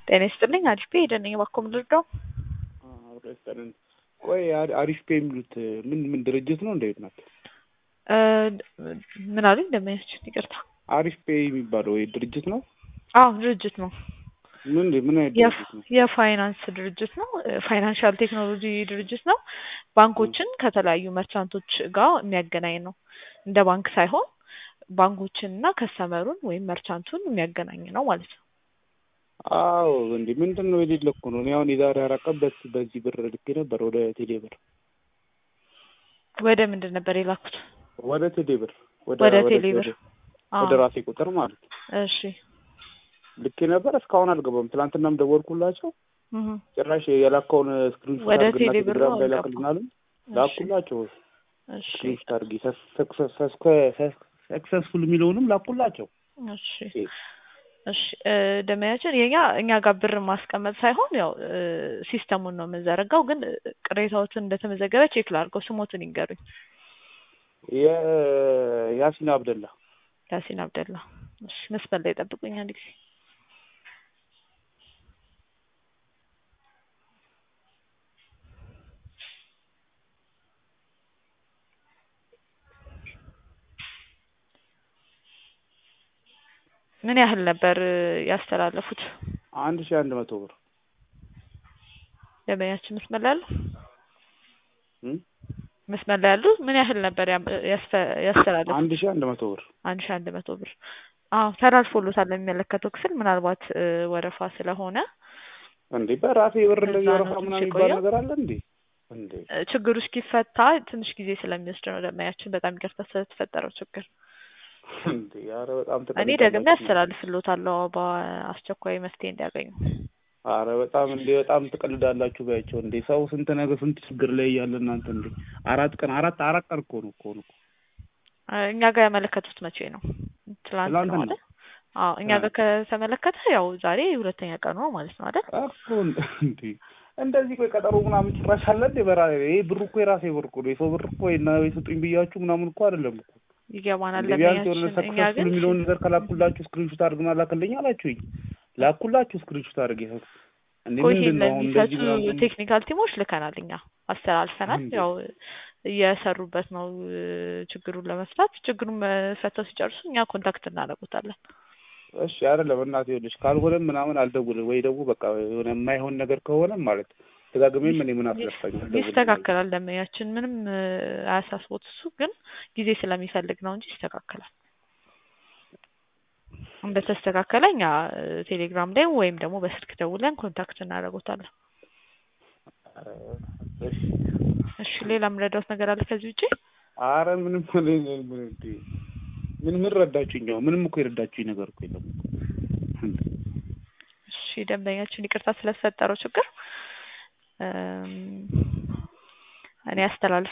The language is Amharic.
ጤና ይስጥልኝ አሪፍ ፔ ሄደን እባክዎ ምን ልርዳው? አብሮ ይስጥልን። ቆይ አሪ- አሪፍ ፔ የሚሉት ምን ምን ድርጅት ነው? እንዴት ናት? እ ምን አሉኝ? ደንበኛችን ይቅርታ። አሪፍ ፔ የሚባለው ወይ ድርጅት ነው? አዎ ድርጅት ነው። ምን ምን አይነት የፍ- ድርጅት ነው? የፋይናንስ ድርጅት ነው። ፋይናንሻል ቴክኖሎጂ ድርጅት ነው። ባንኮችን ከተለያዩ መርቻንቶች ጋር የሚያገናኝ ነው። እንደ ባንክ ሳይሆን ባንኮችን እና ከስተመሩን ወይም መርቻንቱን የሚያገናኝ ነው ማለት ነው። አዎ እንዴ ምንድን ነው የሌለ እኮ ነው። እኔ አሁን የዛሬ አራት ቀን በስ- በዚህ ብር ልኬ ነበር ወደ ቴሌ ብር ወደ ምንድን ነበር የላኩት? ወደ ቴሌ ብር ወደ ቴሌ ብር። አዎ። ወደ ራሴ ቁጥር ማለት ነው እሺ። ልኬ ነበር። እስካሁን አልገባም። ትናንትናም ደወልኩላቸው እህ ጭራሽ የላከውን ስክሪንሾት ወደ አድርግና ቴሌ ብር ቴሌግራም ላይ ነው ላክልን አሉኝ። እሺ። ላኩላቸው እሺ። ስክሪንሾት አድርጊ ሰክሰስፉል የሚለውንም ላኩላቸው። እሺ እሺ እ ደንበኛችን የኛ እኛ ጋር ብር ማስቀመጥ ሳይሆን ያው እ ሲስተሙን ነው የምንዘረጋው። ግን እ ቅሬታዎትን እንደተመዘገበ ቼክ ላድርገው። ስሞትን ይንገሩኝ። የያሲን አብደላ ያሲን አብደላ። እሺ መስመር ላይ ጠብቁኝ አንድ ጊዜ። ምን ያህል ነበር እ ያስተላለፉት? አንድ ሺህ አንድ መቶ ብር ደንበኛችን መስመር ላይ አሉ? እም? መስመር ላይ አሉ? ምን ያህል ነበር ያም- ያስተ- ያስተላለፉት? አንድ ሺህ አንድ መቶ ብር አንድ ሺህ አንድ መቶ ብር። አዎ ተላልፎሎታል ለሚመለከተው ክፍል ምናልባት እ ወረፋ ስለሆነ እንዴ በራሴ ብር እንደዚህ እዛ ነው ወረፋ ትንሽ ምናምን የሚባል የቆየው። ነገር አለ እንዴ? እንዴ እ ችግሩ እስኪፈታ ትንሽ ጊዜ ስለሚወስድ ነው። ደንበኛችን በጣም ይቅርታ ስለተፈጠረው ችግር። እንዴ ኧረ በጣም እኔ ደግሜ አስተላልፍሎታለሁ በአስቸኳይ መፍትሄ እንዲያገኙ። አረ በጣም እንዴ በጣም ትቀልዳላችሁ ባያቸው እንዴ ሰው ስንት ነገር ስንት ችግር ላይ እያለ እናንተ እንዴ አራት ቀን አራት አራት ቀን እኮ ነው እኮ ነው እ እኛ ጋር ያመለከቱት መቼ ነው? ትላንት ነው ትላንትና። አይደል? አዎ እኛ ጋር ከተመለከተ ያው ዛሬ ሁለተኛ ቀኑ ነው ማለት ነው አይደል? እኮ እንዴ እንደዚህ ቆይ ቀጠሮ ምናምን ጭራሽ አለ እንዴ በራ ይሄ ብሩ እኮ የራሴ ብር እኮ ነው የሰው ብር እኮ እና የሰጡኝ ብያችሁ ምናምን እኮ አይደለም እኮ ይገባናል። እንዴ ቢያንስ የሆነ ደንበኛችን እኛ ሰክሰስፉል ግን የሚለውን ነገር ከላኩላችሁ ስክሪንሾት አድርግና ላክልኝ አላችሁኝ ላኩላችሁ ስክሪንሾት አድርጌ እንዴ ቆይ ምንድን ይሄን ነው አሁን ለሚፈቱ እንደዚህ ምናምን ቴክኒካል ቲሞች ልከናል እኛ አስተላልፈናል። እንዴ? ያው እየሰሩበት ነው እ ችግሩን ለመፍታት። ችግሩን መፈተው ሲጨርሱ እኛ ኮንታክት እናደርጉታለን። እሺ አይደለም እናቴ ይኸውልሽ ካልሆነም ምናምን አልደውልም ወይ ደግሞ በቃ የሆነ የማይሆን ነገር ከሆነ ማለት ደጋግሜም እኔ ምን አስለፋኝ አልደውልም ይስተካከላል። ደንበኛችን ምንም እ አያሳስቦት። እሱ ግን ጊዜ ስለሚፈልግ ነው እንጂ ይስተካከላል። እንደተስተካከለ እኛ እ ቴሌግራም ላይ ወይም ደግሞ በስልክ ደውለን ኮንታክት እናደርጉታለን። እሺ እሺ ሌላ የምረዳውት ነገር አለ ከዚህ ውጪ? አረ ምንም ምን ምን እንዴ ምን ምን ረዳችሁኝ? ያው ምንም እኮ የረዳችሁኝ ነገር እኮ የለም እንዴ እሺ ደንበኛችን ይቅርታ ስለተፈጠረው ችግር እም እኔ አስተላልፍ